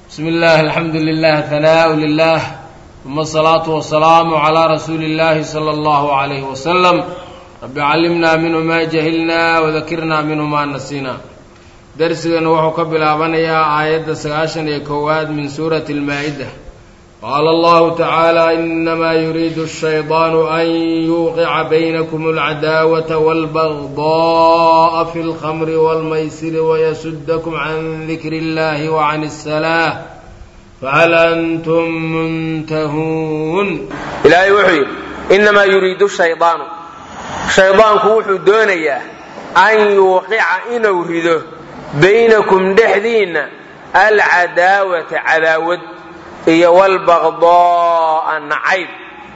بسم الله الحمد لله ثناء لله ثم الصلاة والسلام على رسول الله صلى الله عليه وسلم رب علمنا منه ما جهلنا وذكرنا منه ما نسينا درسنا wuxuu ka bilaabanayaa aayadda sagaashan iyo kowaad min suurati اlmaa-ida qaala allahu tacaala inamaa yuriidu الshayطaanu an yuuqica baynakum اlcadaawata wاlbagdaءa fi اlkhamri wاlmaysiri wayasudakum can dikri اllahi وcan الsalaaة fahal antum muntahuun ilaahay wuxuu yidhi inamaa yuriidu shaydaanu shaydaanku wuxuu doonayaa an yuuqica inuu rido baynakum dhexdiinna alcadaawata cadaawad iyo walbaqdaa'a nacayb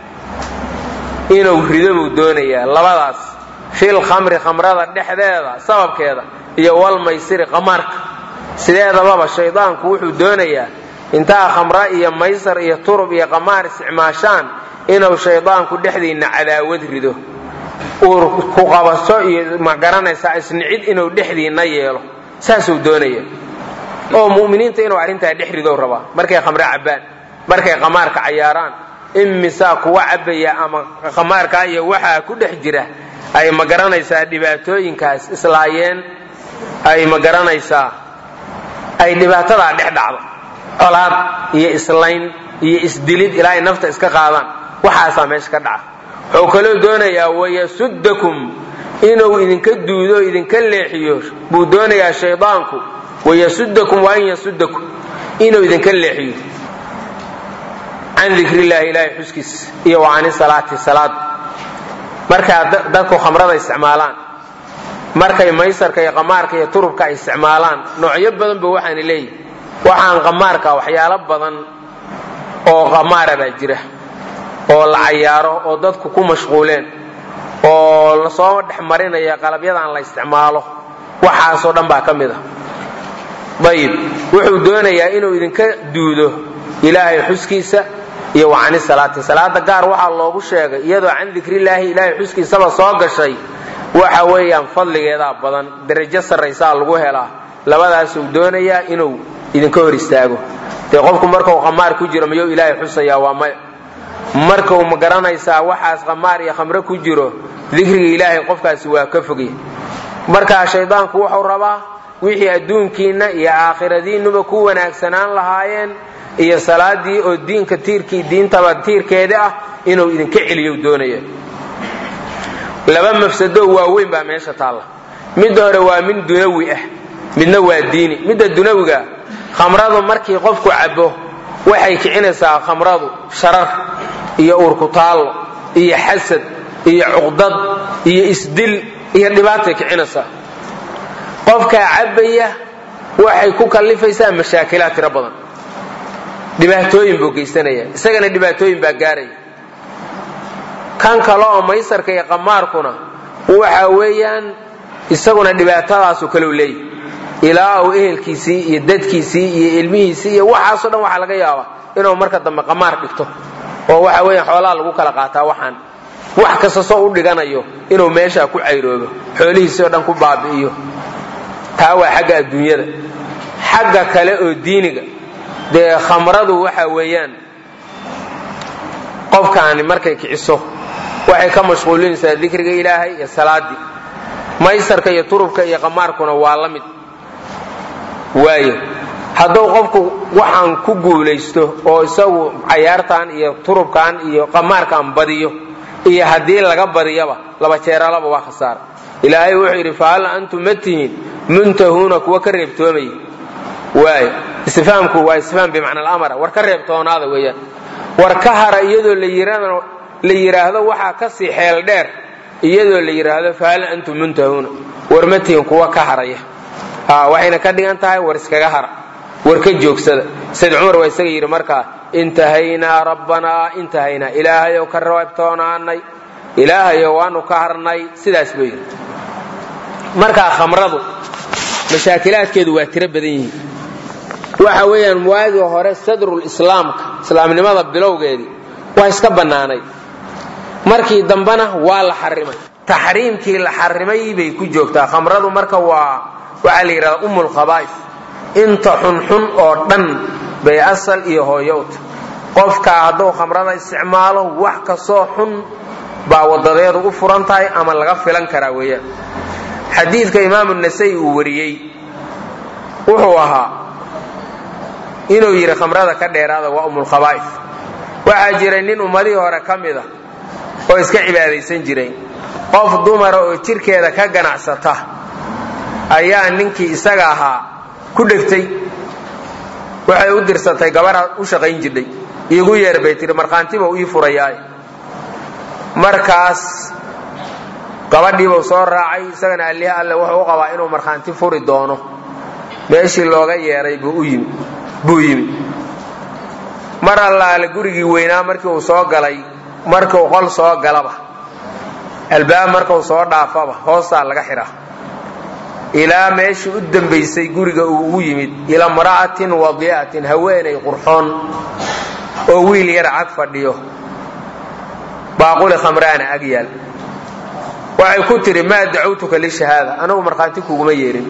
inuu rido buu doonayaa labadaas fil khamri khamrada dhexdeeda sababkeeda iyo walmaysiri qamaarka sideedababa shaydaanku wuxuu doonayaa intaa khamra iyo maysar iyo turub iyo qamaar isticmaashaan inuu shaydaanku dhexdiinna cadaawad rido uur ku qabaso iyo ma garanaysaa isnicid inuu dhexdiinna yeelo saasuu doonaya oo mu'miniinta inuu arrintaa dhex ridow rabaa markay khamre cabbaan markay qamaarka cayaaraan imisaa kuwa cabbaya ama qamaarkaa iyo waxaa ku dhex jira ay ma garanaysaa dhibaatooyinkaas islaayeen ay ma garanaysaa ay dhibaatadaa dhex dhacdo colaad iyo islayn iyo isdilid ilaa ay nafta iska qaadaan waxaasaa meesha ka dhaca wuxuu kaloo doonayaa wayasudakum inuu idinka duudo idinka leexiyo buu doonayaa shaydaanku wayasudakum wa an yasudakum inuu idinka leexiyo can dikrillahi ilaahay xuskiis iyo wa cani salaati salaad markaa dadku khamrada isticmaalaan markay maysarka iyo qamaarka iyo turubka ay isticmaalaan noocyo badan ba waxaana leeyihi waxaan qamaarka waxyaalo badan oo qamaara baa jira oo la cayaaro oo dadku ku mashquuleen oo lasoo dhex marinaya qalabyadan la isticmaalo waxaasoo dhan baa ka mid a ayib wuxuu doonayaa inuu idinka duudo ilaahay xuskiisa iyo wa cani salaati salaada gaar waxaa loogu sheegay iyadoo can dikrillaahi ilaahay xuskiisaba soo gashay waxa weeyaan fadligeedaa badan darajo sarraysaa lagu helaa labadaasuu doonayaa inuu idinka hor istaago dee qofku markau qamaar ku jiro miyuu ilaahay xusayaa waa maya markau ma garanaysaa waxaas qamaar iyo khamre ku jiro dikriga ilaahay qofkaasi waa ka fogya markaa shaydaanku wuxuu rabaa wixii adduunkiinna iyo aakhiradiinnuba ku wanaagsanaan lahaayeen iyo salaadii oo diinka tiirkii diintaba tiirkeeda ah inuu idinka celiyo doonaya laba mafsado waaweyn baa meesha taalla midda hore waa mid dunawi ah midna waa diini midda dunawiga khamradu markii qofku cabbo waxay kicinaysaa khamradu sharar iyo uurkutaallo iyo xasad iyo cuqdad iyo isdil iyo dhibaatay kicinaysaa qofkaa cabbaya waxay ku kallifaysaa mashaakilaad tiro badan dhibaatooyin buu geysanaya isagana dhibaatooyin baa gaaraya kan kale oo maysarka iyo qamaarkuna waxa weeyaan isaguna dhibaatadaasoo kale u leeyahy ilaa uu ehelkiisii iyo dadkiisii iyo ilmihiisii iyo waxaasoo dhan waxaa laga yaabaa inuu marka dambe qamaar dhigto oo waxa weeyaan xoolaha lagu kala qaataa waxaan wax kasta soo u dhiganayo inuu meeshaa ku cayroobo xoolihiisii oo dhan ku baabi'iyo taa waa xagga adduunyada xagga kale oo diiniga dee khamradu waxa weeyaan qofkaani markay kiciso waxay ka mashquulinaysaa dikriga ilaahay iyo salaadii maysarka iyo turubka iyo qamaarkuna waa la mid waayo hadduu qofku waxaan ku guulaysto oo isagu cayaartan iyo turubkan iyo qamaarkan badiyo iyo haddii laga badiyaba laba jeeralaba waa khasaara ilaahay wuxuu yidhi fahal antum ma tihiin muntahuuna kuwa ka reebtoomaya waayo istifhaamku waa istifhaam bimacna alamara war ka reebtoonaada weeyaan war ka hara iyadoo la yidhaahdo waxaa ka sii xeel dheer iyadoo la yidhaahdo fahal antum muntahuuna war ma tihiin kuwa ka haraya waxayna ka dhigan tahay war iskaga hara war ka joogsada sayd cumar waa isaga yidhi markaa intahaynaa rabbanaa intahaynaa ilaahayow ka reebtoonaanay ilaahayow waanu ka harnay sidaas buu yidhi markaa khamradu mashaakilaadkeedu waa tiro badan yihiin waxa weeyaan waagii hore sadrul islaamka islaamnimada bilowgeedii waa iska bannaanay markii dambena waa la xarimay taxriimkii la xarimay bay ku joogtaa khamradu marka waa waxaa la yidhahdaa ummulkhabaa'is inta xunxun oo dhan bay asal iyo hooyowta qofkaa hadduu khamrada isticmaalo wax kastoo xun baa wadadeedu u furan tahay ama laga filan karaa weeyaan xadiidka imaamu nasai uu wariyey wuxuu ahaa inuu yidhi khamrada ka dheeraada waa umulkhabaa'if waxaa jiray nin ummadihii hore ka mid a oo iska cibaadaysan jiray qof dumara oo jirkeeda ka ganacsata ayaa ninkii isaga ahaa ku dhegtay waxay u dirsatay gabadha u shaqayn jidhay iigu yeer bay tihi markhaantiba ii furayaay markaas gabadhiibuu soo raacay isagana allihi alle wuxuu u qabaa inuu markhaanti furi doono meeshii looga yeeray buu yimi mar allaale gurigii weynaa markii uu soo galay markiu qol soo galaba albaab markau soo dhaafaba hoostaa laga xidhaa ilaa meeshii u dambaysay guriga uu ugu yimid ila mra'atin wadi'atin haweenay qurxoon oo wiil yar cag fadhiyo baaquli khamraana ag yaal waxay ku tidhi maa dacawtuka lishahaada anagu markhaanti kuuguma yeerin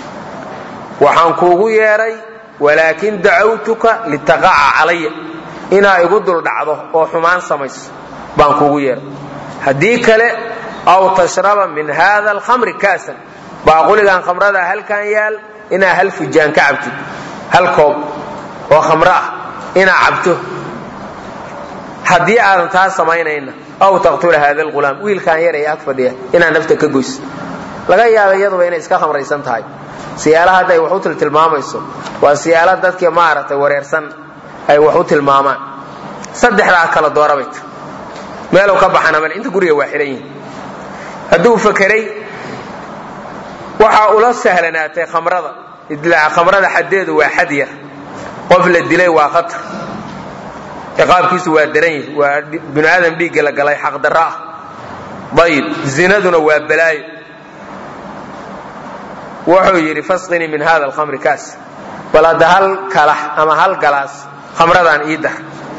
waxaan kuugu yeedhay walaakin dacawtuka litaqaca calaya inaa igu duldhacdo oo xumaan samayso baan kuugu yeedhay haddii kale aw tashraba min haada alkhamri kaasan baaquligan khamrada halkan yaal inaa hal fujaan ka cabtid hal koob oo khamro ah inaa cabto haddii aadan taa samaynayna aw taqtula haada alghulaam wiilkan yar ee ag fadhiya inaa nafta ka goys laga yaaba iyaduba inay iska khamraysan tahay siyaalaha hadda ay wax u tiltilmaamayso waa siyaala dadkii maaragtay wareersan ay wax u tilmaamaan saddexdaa kala doorabay tir meelow ka baxana male inta guriga waa xidhan yihin hadduu fakeray waxaa ula sahlanaatay khamrada idlaaca khamrada xaddeedu waa xad yar qof la dilay waa khatar ciqaabkiisu waa daran yahi waa binu aadam dhiigga la galay xaqdarro ah ayib zinaduna waa balaayo wuxuu yidhi fasqinii min hada alkhamri kaas bal hadda hal kalax ama hal galaas khamradaan ii dar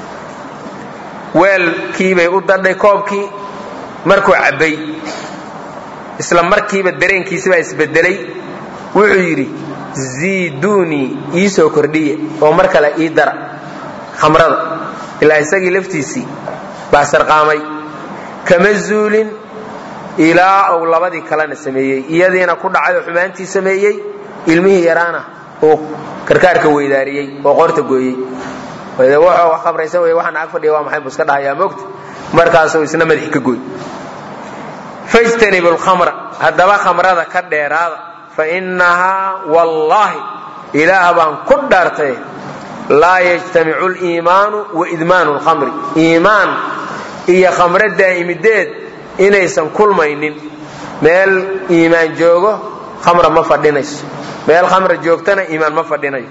weelkiibay u dadhay koobkii markuu cabbay isla markiiba dareenkiisibaa isbedelay wuxuu yidhi ziiduunii ii soo kordhiya oo mar kale ii dara khamrada ilaa isagii laftiisii baa sarqaamay kama zuulin ilaa uu labadii kalena sameeyey iyadiina ku dhacay oo xumaantii sameeyey ilmihii yaraana uu karkaarka weydaariyey oo qoorta gooyey wuxuu khamraysan wey waxaan ag fadhiya waa maxay buu iska dhahayaa moogta markaasuu isna madaxi ka gooy fajtanibu lkhamra haddaba khamrada ka dheeraada fa innahaa wallaahi ilaah baan ku dhaartay laa yajtamicu liimaanu wa idmaanu lkhamri iimaan iyo khamro daa'imideed inaysan kulmaynin meel iimaan joogo khamra ma fadhinayso meel khamra joogtana iimaan ma fadhinayo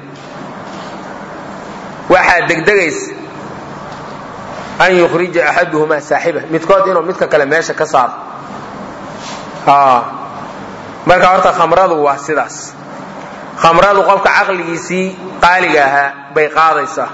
waxaa degdegaysa an yukhrija axaduhumaa saaxiba midkood inuu midka kale meesha ka saaro marka horta khamradu waa sidaas khamradu qofka caqligiisii qaaliga ahaa bay qaadaysaa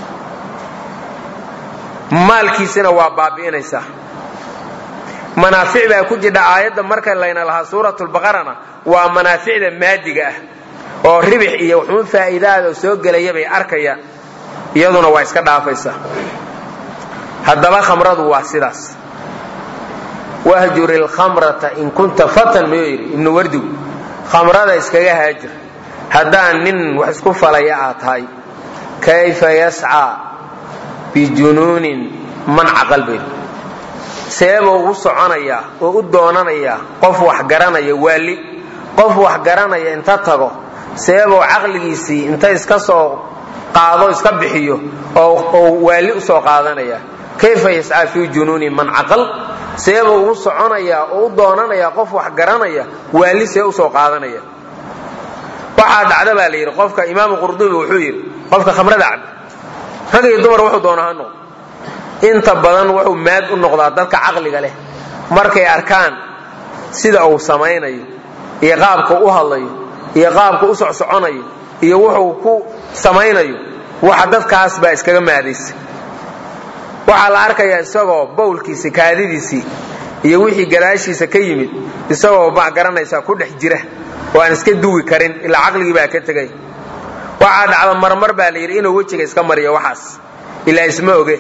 maalkiisina waa baabi'inaysaa manaafic baa ku jidha aayadda marka layna lahaa suuratulbaqarana waa manaaficda maadiga ah oo ribix iyo wuxuun faa'iidaada soo gelaya bay arkayaan iyaduna waa iska dhaafaysaa haddaba khamradu waa sidaas wahjur ilkhamrata in kunta fatan miyuu yidhi ibnu wardigu khamrada iskaga haajir haddaan nin wax isku falaya aad tahay kayfa yascaa bijunuunin man caqal bay seebuu u soconayaa oo u doonanayaa qof wax garanaya waali qof wax garanaya inta tago seebuu caqligiisii inta iska soo qaado iska bixiyo oo waali u soo qaadanaya kayfa yascaa fii junuuni man caqal seebuu ugu soconayaa oo u doonanayaa qof wax garanaya waali see usoo qaadanaya waxaa dhacda baa la yidhi qofka imaamu qurdubi wuxuu yidhi qofka khamrada cab rag iyo dumar wuxuu doona ha noqdo inta badan wuxuu maad u noqdaa dadka caqliga leh markay arkaan sida uu samaynayo iyo qaabka u hadlayo iyo qaabka u socsoconayo iyo wuxuu ku samaynayo waxa dadkaas baa iskaga maadaysa waxaa la arkayaa isagoo bawlkiisi kaadidiisii iyo wixii gadaashiisa ka yimid isagoo ma garanaysaa ku dhex jira oo aan iska duwi karin ilaa caqligii baa ka tegay waxaa dhacda marmar baa la yidhi inuu wejiga iska mariyo waxaas ilaa isma oge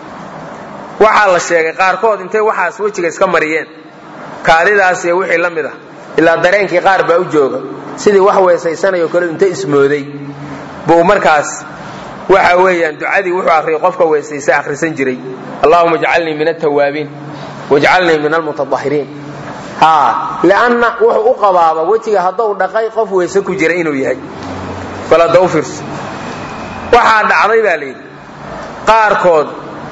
waxaa la sheegay qaarkood intay waxaas wejiga iska mariyeen kaadidaas iyo wixii la mid ah ilaa dareenkii qaar baa u jooga sidii wax weesaysanayo kale inta ismooday buu markaas waxa weeyaan ducadii wuxuu akhriyay qofka weesaysa akhrisan jiray allahuma jcalnii min altawaabiin wajcalnii min almutadahiriin ha lianna wuxuu u qabaaba wejiga hadduu dhaqay qof weyse ku jira inuu yahay bal hadda u fiirso waxaa dhacday baa layidhi qaarkood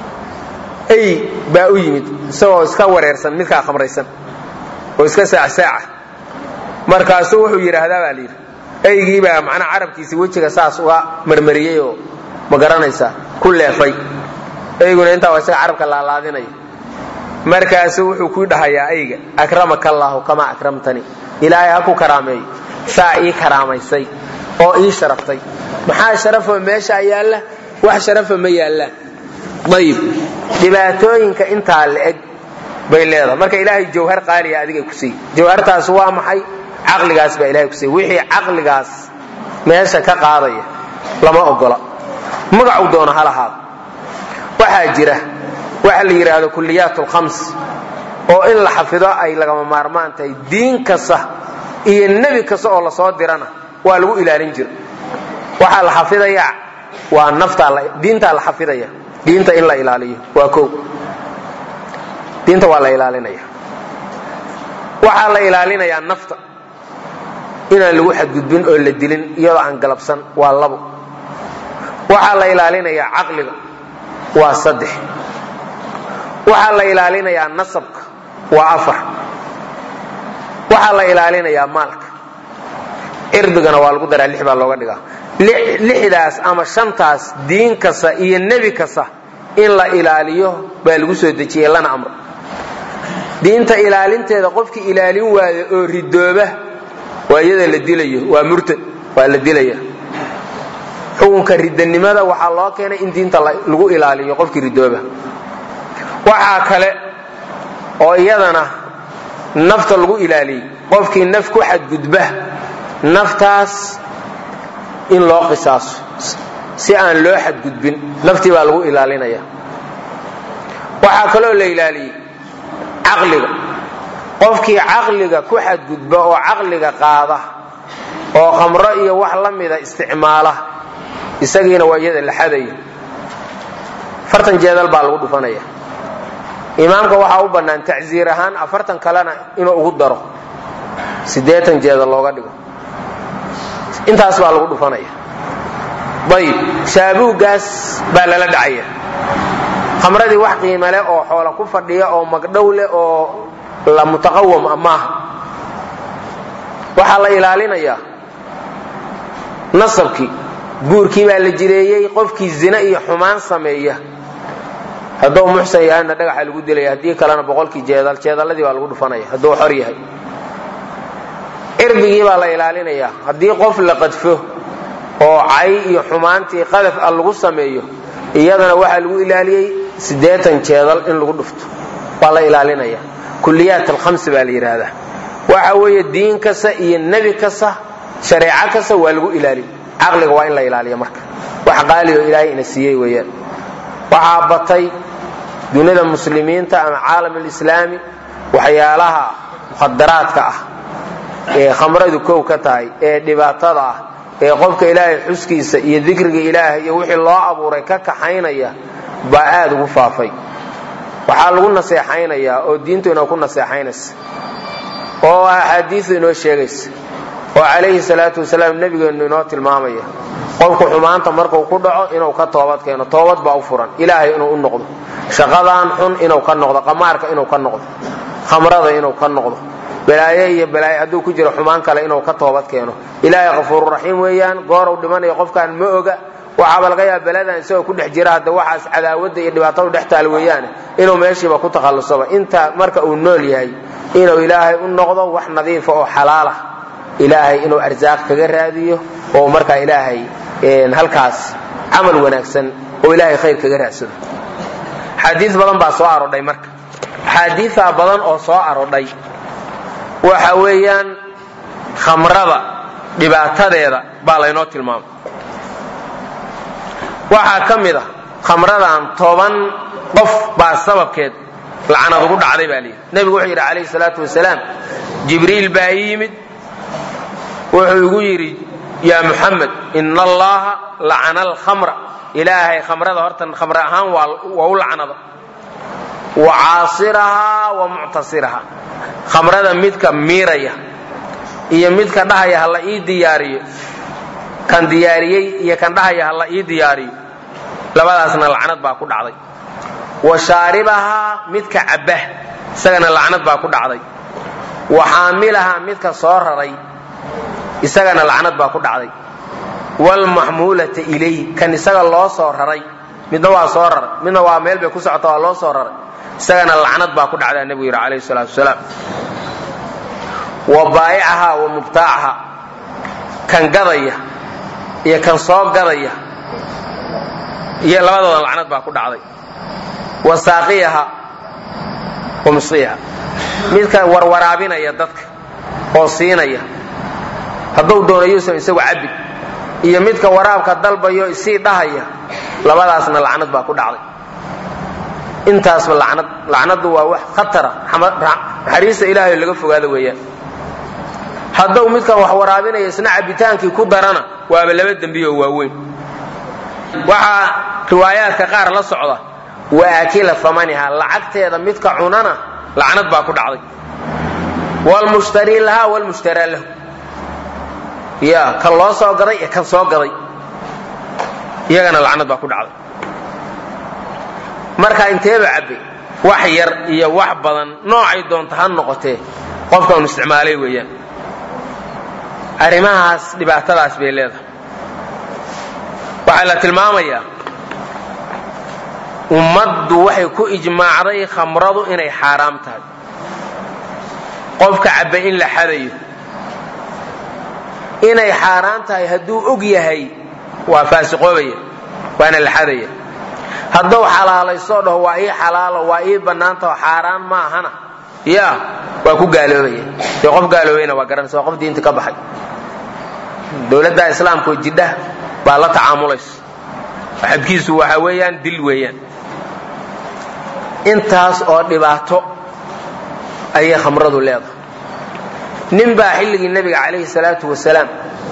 ey baa u yimid isagoo iska wareersan midkaa khamraysan oo iska saacsaaca markaasuu wuxuu yidhaahdaa baa layidhi eygii baa macnaa carabkiisi wejiga saas uga marmariyey oo ma garanaysaa ku leefay eyguna intaa waa isaga carabka laalaadinaya markaasuu wuxuu ku dhahayaa eyga akramaka allaahu kamaa akramtanii ilaahay ha ku karaameeyo saa ii karaamaysay oo ii sharaftay maxaa sharafo meeshaa yaalla wax sharafa ma yaallaan ayib dhibaatooyinka intaa la-eg bay leedahay marka ilaahay jawhar qaaliya adigay ku siiy jawhartaas waa maxay caqligaas baa ilahay ku siiy wixii caqligaas meesha ka qaadaya lama ogola magacu doono ha lahaado waxaa jira waxa la yidhaahdo kuliyaat lkhams oo in la xafido ay lagama maarmaan tahay diin kasta iyo nebi kasta oo lasoo dirana waa lagu ilaalin jira waxaa la xafidayaa waa nafdiintaa la xafidaya diinta in la ilaaliyo waa o diinta waa la ilaalinaya waxaa la ilaalinayaa nafta inaan lagu xadgudbin oo la dilin iyadoo aan galabsan waa labo waxaa la ilaalinayaa caqliga waa saddex waxaa la ilaalinayaa nasabka waa afar waxaa la ilaalinayaa maalka cirdigana waa lagu daraa lix baa looga dhigaa lixdaas ama shantaas diin kasta iyo nebi kasta in la ilaaliyo baa lagu soo dejiyey lana amro diinta ilaalinteeda qofkii ilaalin waaya oo ridooba waa iyada la dilayo waa murtad waa la dilaya xukunka ridanimada waxaa loo keenay in diinta lagu ilaaliyo qofkii ridooba waxaa kale oo iyadana nafta lagu ilaaliyey qofkii naf ku xadgudba naftaas in loo qisaaso si aan loo xadgudbin naftii baa lagu ilaalinaya waxaa kaloo la ilaaliyey caqliga qofkii caqliga ku xadgudba oo caqliga qaada oo khamro iyo wax la mida isticmaala isagiina waa iyada la xadayo afartan jeedal baa lagu dhufanaya imaamka waxaa u bannaan tacsiir ahaan afartan kalena inuu ugu daro siddeetan jeedal looga dhigo intaas baa lagu dhufanaya ayib shaabuuggaas baa lala dhacaya khamradii wax qiime leh oo xoola ku fadhiya oo magdhow leh oo la mutaqawam a maaha waxaa la ilaalinayaa nasabkii guurkii baa la jireeyey qofkii zina iyo xumaan sameeya hadduu muxsan yahayna dhagaxa lagu dilaya haddii kalena boqolkii jeedal jeedalladii baa lagu dhufanaya hadduu xor yahay cirbigii baa la ilaalinayaa haddii qof la qadfo oo cay iyo xumaantii qadaf a lagu sameeyo iyadana waxaa lagu ilaaliyey siddeetan jeedal in lagu dhufto waa la ilaalinaya kuliyaat alkhamsi baa la yidhaahdaa waxa weeye diin kasta iyo nebi kasta shareeco kasta waa lagu ilaaliy caqliga waa in la ilaaliya marka wax qaali oo ilaahay ina siiyey weeyaan waxaa batay dunida muslimiinta ama caalam alislaami waxyaalaha mukhadaraadka ah ee khamradu kow ka tahay ee dhibaatada ah ee qofka ilaahay xuskiisa iyo dikriga ilaahay iyo wixii loo abuuray ka kaxaynaya baa aad ugu faafay waxaa lagu naseexaynayaa oo diintu inoo ku naseexaynaysa oo axaadiisu inoo sheegaysa oo calayhi salaatu wasalaam nebigeennu inoo tilmaamaya qofku xumaanta markuu ku dhaco inuu ka toobad keeno toobad baa u furan ilaahay inuu u noqdo shaqadaan xun inuu ka noqdo qamaarka inuu ka noqdo khamrada inuu ka noqdo balaaye iyo balaaye hadduu ku jiro xumaan kale inuu ka toobad keeno ilaahay kafuururaxiim weeyaan gooruu dhimanayo qofkaan ma oga waxaaba laga yaaba beladan isagoo ku dhex jira hadda waxaas cadaawadda iyo dhibaatadu dhex taal weeyaane inuu meeshiiba ku takhallusoba inta marka uu nool yahay inuu ilaahay u noqdo wax nadiifa oo xalaalah ilaahay inuu arsaaq kaga raadiyo oo markaa ilaahay halkaas camal wanaagsan oo ilaahay khayr kaga raadsado xaadiis badan baa soo arodhay marka axaadiisaa badan oo soo arodhay waxa weeyaan khamrada dhibaatadeeda baa laynoo tilmaamay waxaa ka mid a khamradan toban qof baa sababkeed lacnad ugu dhacday baa layidhi nebigu wuxuu yidhi calayhi salaatu wasalaam jibriil baa ii yimid wuxuu igu yidhi yaa muxamed ina allaha lacana alkhamra ilaahay khamrada horta khamre ahaan waa u lacnada wa caasirahaa wa muctasirahaa khamrada midka miiraya iyo midka dhahaya ha la ii diyaariyo kan diyaariyey iyo kan dhahaya ha la ii diyaariyo labadaasna lacnad baa ku dhacday wa shaaribahaa midka cabba isagana lacnad baa ku dhacday wa xaamilahaa midka soo raray isagana lacnad baa ku dhacday waalmaxmuulata ilayh kan isaga loo soo raray midna waa soo raray midna waa meel bay ku socota waa loo soo raray isagana lacnad baa ku dhacdaa nebigu yidhi calayhi salaatu wasalaam wa baa'icahaa wa mubtaacahaa kan gadaya iyo kan soo gadaya iyo labadooda lacnad baa ku dhacday wa saaqiyaha wa musiiha midka warwaraabinaya dadka oo siinaya hadduu doonayuusan isagu cabbi iyo midka waraabka dalbayo isii dhahaya labadaasna lacnad baa ku dhacday intaasba lacnad lacnadu waa wax khatara naxariista ilaahay laga fogaada weeyaan hadduu midkan wax waraabinaya isna cabbitaankii ku darana waaba laba dembiyo waaweyn waxaa riwaayaadka qaar la socda wa aakila amaniha lacagteeda midka cunana lacnad baa ku dhacday wlmushtari lahaa wlmushtaraa lahu ya kan loo soo gaday iyo kan soo gaday iyagana lacnad baa ku dhacday marka inteeba cabbay wax yar iyo wax badan noocay doonta ha noqotee qofkaanu isticmaalay weeyaan arrimahaas dhibaatadaas bay leedahay waxaa la tilmaamayaa ummaddu waxay ku ijmaacday khamradu inay xaaraam tahay qofka cabba in la xadayo inay xaaraan tahay hadduu og yahay waa faasiqoobaya waana la xadaya hadduu xalaalaysoo dhaho waa ii xalaalo waa ii bannaantaho xaaraan ma ahana ya waa ku gaaloobaya dee qof gaaloobayna waa garanaysa waa qof diinta ka baxay dowladda islaamkaoo jidha baa la tacaamulaysa xabkiisu waxa weeyaan dil weeyaan intaas oo dhibaato ayay khamradu leedahay nin baa xilligii nebiga calayhi salaatu wasalaam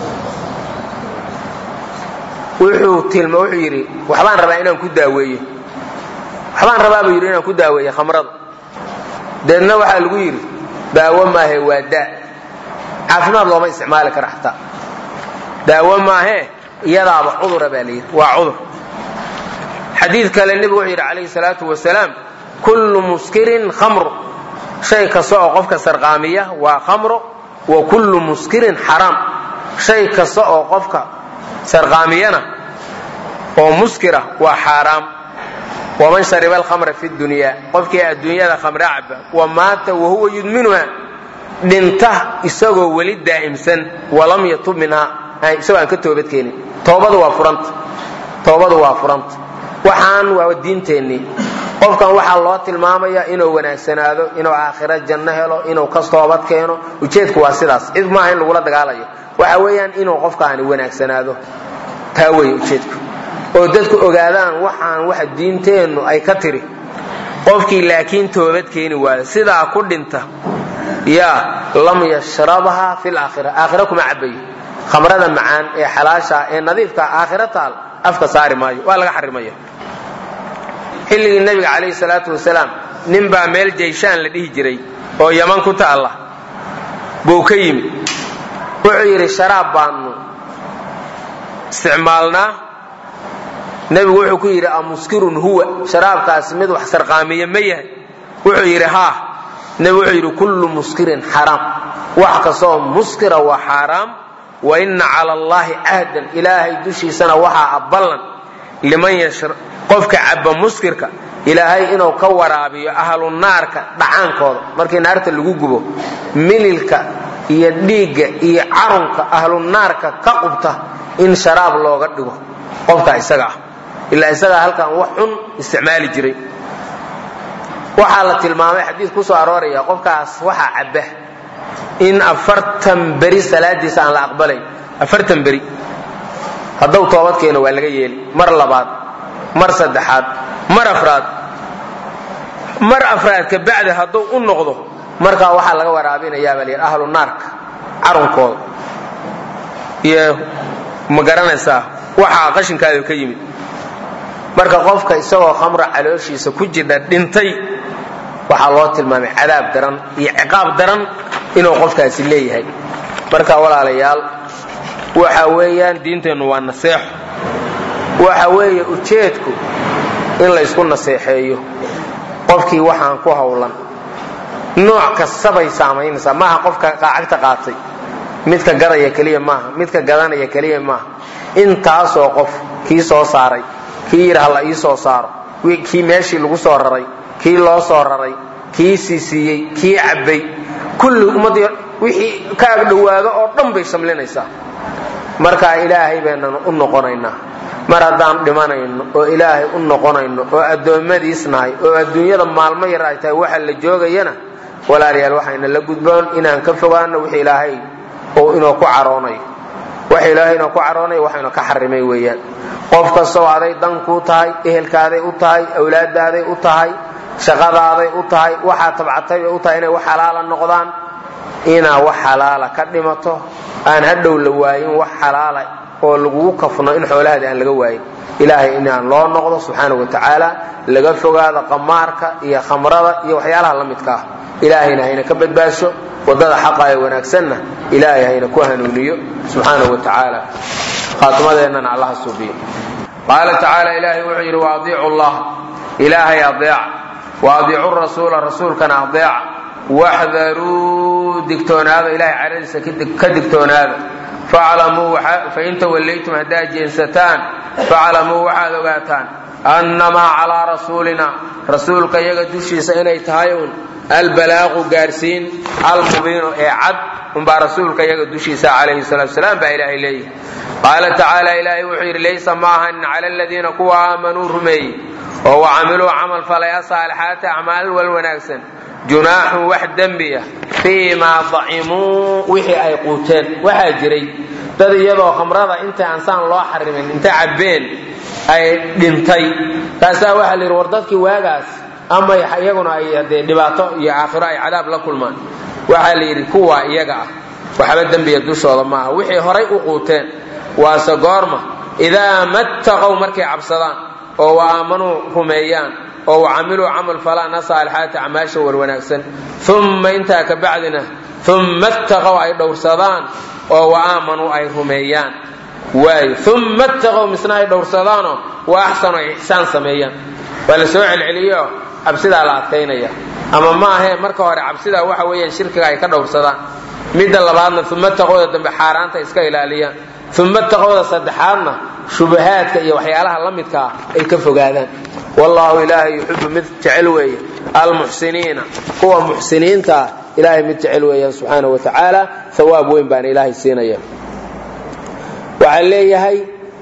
wuxuu tilma wuxuu yidhi waxbaan rabaa inaan ku daaweeyo waxbaan rabaa buu yidhi inaan ku daaweeyo khamrada deedna waxaa lagu yidhi daawo maahe waa daa caafimaad looma isticmaali kara xataa daawo maahee iyadaaba cudura baa la yidhi waa cudur xadiid kale nebigu wuxuu yidhi calayhi salaatu wasalaam kullu muskirin khamru shay kasta oo qofka sarqaamiya waa khamro wa kullu muskirin xaraam shay kasta oo qofka sarqaamiyana oo muskira waa xaaraam waman shariba alkhamra fi dunya qofkii adduunyada khamre caba wa maata wahuwa yudminuha dhinta isagoo weli daa'imsan walam yatub minhaa isagoo aan ka toobadkeenin toobadu waa furanta toobadu waa furanta waxaan waa diinteennii qofkan waxaa loo tilmaamaya inuu wanaagsanaado inuu aakhiro janno helo inuu ka toobad keeno ujeedku waa sidaas cid maaha in lagula dagaalayo waxa weeyaan inuu qofkaani wanaagsanaado taa wey ujeedku oo dadku ogaadaan waxaan waxa diinteennu ay ka tiri qofkii laakiin toobad keeni waayo sidaa ku dhinta yaa lam yashrabha fi laakhira aakhira kuma cabayo khamrada macaan ee xalaasha ee nadiifka aakhiro taal afka saari maayo waa laga xarimaya xilligii nabiga calayhi salaatu wasalaam nin baa meel jayshaan la dhihi jiray oo yaman ku taalla buu ka yimi wuxuu yidhi sharaab baanu isticmaalnaa nebigu wuxuu ku yidhi amuskirun huwa sharaabkaasi mid wax sarqaamiya ma yahay wuxuu yidhi haa nebigu wuxuu yidhi kullu muskirin xaraam wax kastoo muskira waa xaaraam wa inna cala allaahi cahdan ilaahay dushiisana waxaa aballan liman qofka cabba muskirka ilaahay inuu ka waraabiyo ahlu naarka dhacaankooda markii naarta lagu gubo mililka iyo dhiigga iyo carunka ahlu naarka ka qubta in sharaab looga dhigo qofka isaga ah ilaa isagaa halkan wax xun isticmaali jiray waxaa la tilmaamay xadiid ku soo arooraya qofkaas waxaa cabba in afartan beri salaadiisa aan la aqbalayn afartan beri hadduu toobad keeno waa laga yeeli mar labaad mar saddexaad mar afraad mar afraad ka bacdi hadduu u noqdo markaa waxaa laga waraabinayaa baa layidhi ahlu naarka carunkooda iyo ma garanaysaa waxaa qashinkaada ka yimid marka qofka isagoo khamra calooshiisa ku jidha dhintay waxaa loo tilmaamay cadaab daran iyo ciqaab daran inuu qofkaasi leeyahay marka walaalayaal waxa weeyaan diinteennu waa naseexo waxa weeye ujeedku in laysku naseexeeyo qofkii waxaan ku hawlan nooc kastabay saamaynaysaa maaha qofka qaacagta qaatay midka gadaya keliya maaha midka gadanaya keliya maaha intaasoo qof kii soo saaray kii yidhi hala ii soo saaro kii meeshii lagu soo raray kii loo soo raray kii siisiiyey kii cabbay kulli ummaddii wixii ka agdhowaado oo dhan bay shamlinaysaa markaa ilaahay baynanu u noqonaynaa mar haddaan dhimanayno oo ilaahay u noqonayno oo addoommadiis nahay oo adduunyada maalmo yar ay tahay waxa la joogayana walaalayaal waxayna la gudboon inaan ka fogaano wix ilaahay oo inoo ku caroonayo wax ilaahay inoo ku caroonayo waxaynu ka xarimay weeyaan qof kastoo aday dan kuu tahay ehelkaaday u tahay awlaadaaday u tahay shaqadaaday u tahay waxaa tabcatay bay u tahay inay wax xalaala noqdaan inaa wax xalaala ka dhimato aan hadhow la waayin wax xalaala oo lagugu kafno in xoolahaada aan laga waayin ilaahay inaan loo noqdo subxaana wa tacaala laga fogaado qamaarka iyo khamrada iyo waxyaalaha la midka ah ilaahayna hayna ka badbaasho wadada xaqa ee wanaagsanna ilaahay hayna ku hanuuniyo subxaana wa tacaala khaatimadeennana allaha suubiyo qaala tacaala ilaahay wuxuu yidhi waadiicu llah ilaahay adeeca waadiicu rasuula rasuulkana adeeca waxdaruu digtoonaada ilahay caradiisa ka digtoonaada fain tawallaytum haddaad jeensataan faclamuu waxaad ogaataan annamaa calaa rasuulina rasuulka iyaga dushiisa inay tahay un albalaaqu gaarsiin almubiinu ee cad unbaa rasuulka iyaga dushiisa calayhi salatu salaam baa ilaahay leeyahay qaala tacaala ilaahay wuxuu yidhi laysa maahanin cala aladiina kuwa aamanuu rumeeyey oo wacamiluu camal falay asaalixaati acmaal wal wanaagsan junaaxun wax dembiya fii maa dacimuu wixii ay quuteen waxaa jiray dad iyadoo khamrada inta aansaan loo xarimin inta cabbeen ay dhintay taasaa waxaa la yidhi war dadkii waagaas ama iyaguna ay dee dhibaato iyo aakhiro ay cadaab la kulmaan waxaa la yidhi kuwa iyaga ah waxba dembiya dushooda maaha wixii horay u quuteen waase goorma idaa mattaqow markay cabsadaan oo wa aamanuu rumeeyaan oo wacamiluu camal falaana saalixaati acmaasha war wanaagsan umma intaa ka bacdina umma ittaqow ay dhowrsadaan oo wa aamanuu ay rumeeyaan waayo umma ittaqow misna ay dhowrsadaanoo wa axsanu ay ixsaan sameeyaan waa la soo celceliyo cabsidaa la adkaynaya ama ma ahee marka hore cabsidaa waxa weeyaan shirkiga ay ka dhowrsadaan midda labaadna umma taqooda dambe xaaraanta iska ilaaliyaan umma taqooda saddexaadna shubahaadka iyo waxyaalaha la midka ah ay ka fogaadaan wallaahu ilaahay yuxibu mid jecel weeye almuxsiniina kuwa muxsiniinta ah ilaahay mid jecel weeyaan subxaana wa tacaala hawaab weyn baana ilaahay siinaya waxaa leeyahay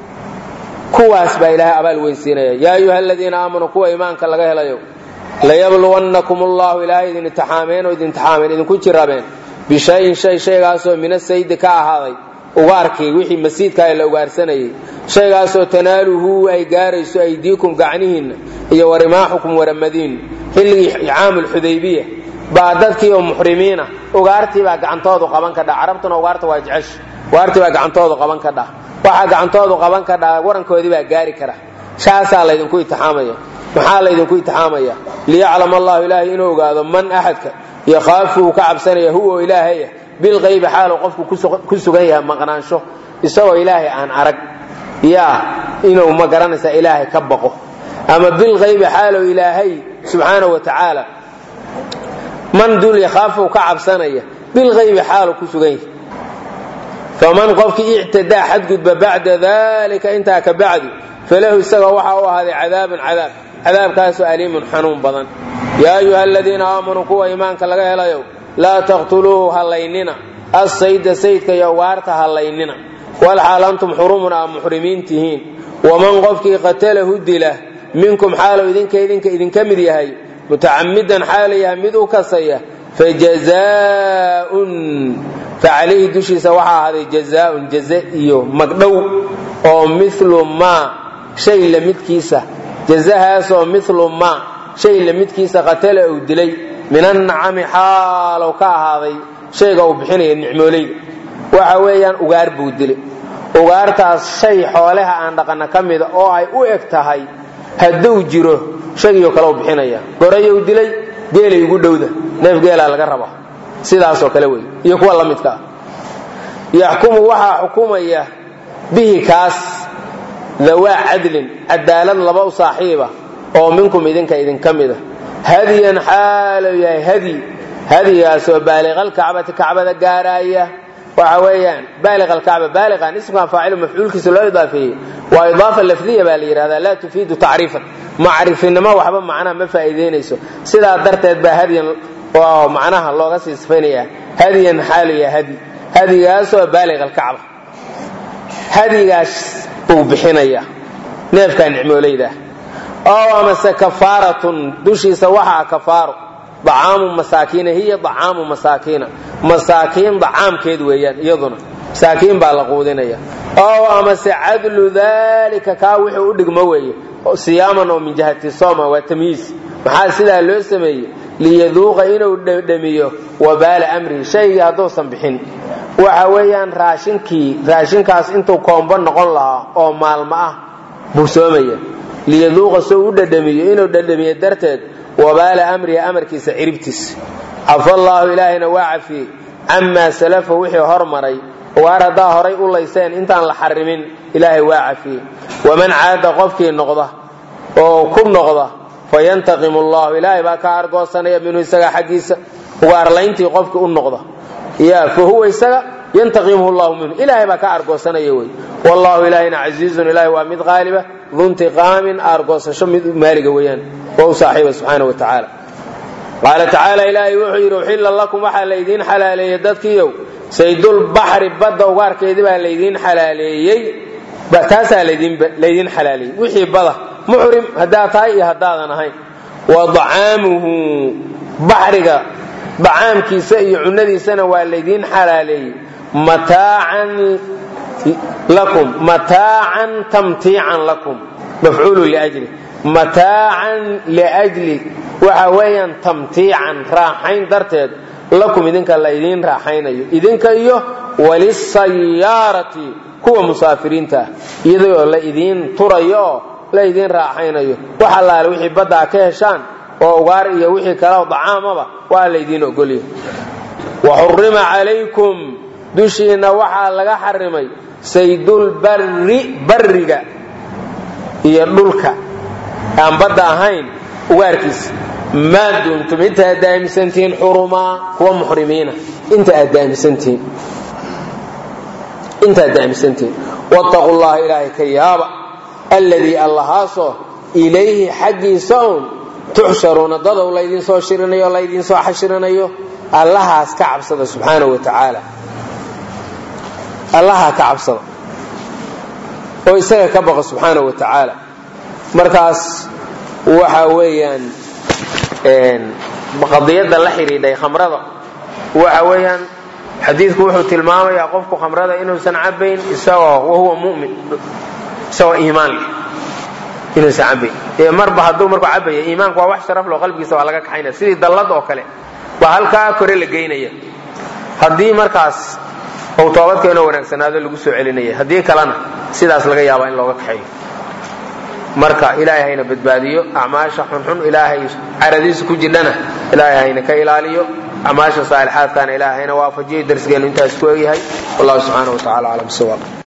kuwaas baa ilaahay abaal weyn siinaya yaa ayuha aladiina aamanuu kuwa iimaanka laga helayo layabluwannakum allahu ilaahay idin intixaameen oo idin intixaameen idinku jirabeen bishayin shay shaygaasoo mina saydi ka ahaaday ugaarkii wixii masiidkaa la ugaarsanayay shaygaasoo tanaaluhu ay gaarayso aydiikum gacnihiinna iyo warimaaxukum waramadiin xilligii caamulxudaybiya baa dadkii oo muxrimiina ugaartii baa gacantoodu qaban ka dha carabtuna ugaarta waa jecesha ugaartii baa gacantoodu qaban ka dha waxaa gacantoodu qaban ka dha warankoodii baa gaari kara shaasaa laydinku itixaamaya maxaa laydinku itixaamaya liyaclam allahu ilaahay inuu ogaado man axadka yakhaafuhu ka cabsanaya huwa ilaahaya bilqaybi xaalu qofku ku sugan yahay maqnaansho isagoo ilaahay aan arag yaa inuu ma garanaysa ilaahay ka baqo ama bilqaybi xaalow ilaahay subxaana wa tacaala man dul yakhaafuhu ka cabsanaya bilqaybi xaalu ku sugan yahay faman qofkii ictadaa xadgudba bacda dalika intaa ka bacdi falahu isaga waxaa u ahaaday cadaabun cadaab cadaabkaasoo aliimun xanuun badan yaa ayuha aladiina aamanuu kuwa iimaanka laga helayo laa taqtuluuhu hallaynina assayda saydka iyo ugaarta hallaynina walxaal antum xurumun aa muxrimiin tihiin waman qofkii qatalahu dila minkum xaalow idinka idinka idinka mid yahay mutacamidan xaala yahay mid u kasaya fajazaaun facalayhi dushiisa waxaa ahaaday jazaaun jaze iyo magdhow oo milu maa shay la midkiisa jazahaasoo milu maa shay lamidkiisa qatala uu dilay min annacami xaalow ka ahaaday shayga uu bixinaya nicmooleyda waxa weeyaan ugaar buu dilay ugaartaas shay xoolaha aan dhaqana ka mida oo ay u eg tahay hadduu jiro shaygiio kale u bixinaya gorayow dilay geelay ugu dhowda neef geelaa laga rabaa sidaasoo kale wey iyo kuwa la midka ah yaxkumu waxaa xukumaya bihi kaas dawaa cadlin cadaalad laba u saaxiiba oo minkum idinka idinka mida hadiyan xaalu yahay hadi hadigaasoo baaliqalkacbati kacbada gaaraaya waxa weeyaan baaliq alkacba baaliqan ismkan faacilu mafcuulkiisa loo idaafeeyey waa idaafa lafdiya baa la yidhahdaa laa tufiidu tacriifan macrifinimo waxba macnaha ma faa'iideynayso sidaa darteed baa hadiyan oo macnaha looga sii sifaynaya hadiyan xaalu yahay hadi hadigaasoo baaliq alkacba hadigaas uu bixinaya neefkaa nicmooleyda oo amase kafaaratun dushiisa waxaa kafaaro acaamu masaakiina hiya acaamu masaakiina masaakiin dacaamkeed weeyaan iyaduna masaakiin baa la quudinaya oo amase cadlu dalika kaa wuxuu u dhigmo weeye siyaaman oo min jihati soma waa tamyiis maxaa sidaa loo sameeyey liyaduuqa inuu dhadhamiyo wabaala amrihi shaygii hadduusan bixin waxa weeyaan raashinkii raashinkaas intuu koombo noqon lahaa oo maalmo ah buu soomaya liyaduuqa soo u dhadhamiyo inuu dhadhamiyo darteed wabaala amrihi amarkiisa ciribtiisa cafa allaahu ilaahayna waa cafiyey camaa salafa wixii hormaray waar haddaa horay u layseen intaan la xarimin ilaahay waa cafiyey waman caada qofkii noqda oo ku noqda fayantaqimu allahu ilaahay baa ka argoosanaya minhu isaga xaggiisa ugaarlayntii qofkii u noqda ya fa huwa isaga yantaqimhu llahu minhu ilaahay baa ka argoosanaya wey wallahu ilaahayna casiizun ilaahay waa mid qaaliba duntiqaamin argoosasho mid maaliga weeyaan waa u saaxiiba subxaana wa tacaala qaala tacaala ilaahay wuxuu yidhi uxilla lakum waxaa laydiin xalaaleeyey dadkiiyow saydulbaxri badda ugaarkeedii baa laydiin xalaaleeyey taasaa laydiin xalaaleeyey wixii bada muxrim haddaad tahay iyo haddaadan ahayn wa dacaamuhu baxriga dacaamkiisa iyo cunadiisana waa laydiin xalaaleeyey mataacan lakum mataacan tamtiican lakum mafcuulu liajli mataacan liajli waxa weeyaan tamtiican raaxayn darteed lakum idinka laydiin raaxaynayo idinka iyo walisayaarati kuwa musaafiriinta ah iyadoo la idiin turayo oo la idiin raaxaynayo wax allaale wixii baddaa ka heshaan oo ugaar iyo wixii kaleo dacaamaba waa laydiin ogolya waxurima calaykum dushiinna waxaa laga xarimay saydulbarri barriga iyo dhulka aan badda ahayn ugaarkiisa maa dumtum inta aad daamisantihiin xurumaa kuwa muxrimiina inta aad daamisantihiin intaad daamisantihiin wattaqu llaha ilaahay ka yaaba alladii allahaasoo ilayhi xaggiisa un tuxsharuuna dadow laydiin soo shirinayo o laydiin soo xashirinayo allahaas ka cabsada subxaanahu wa tacaala allaha ka cabsada oo isaga ka baqa subxaanahu wa tacaala markaas waxa weeyaan qadiyadda la xidhiidhay khamrada waxa weeyaan xadiidku wuxuu tilmaamayaa qofku khamrada inuusan cabayn isagoo wahuwa mumin isagoo iimaan leh inuusan cabayn ee marba hadduu markuu cabaya iimaanku waa wax sharaf loo qalbigiisa waa laga kaxaynaya sidii dallad oo kale baa halkaa kore la geynaya haddii markaas uu toobadkeenoo wanaagsanaado lagu soo celinaya haddii kalena sidaas laga yaabaa in looga kaxeeyo marka ilaahay hayna badbaadiyo acmaasha xunxun ilaahay caradiisa ku jidhana ilaahay hayna ka ilaaliyo acmaasha saalixaadkana ilaahay hayna waafajiyo darsigeenu intaas ku egyahay wallahu subxaana wa tacala aclam siwaaq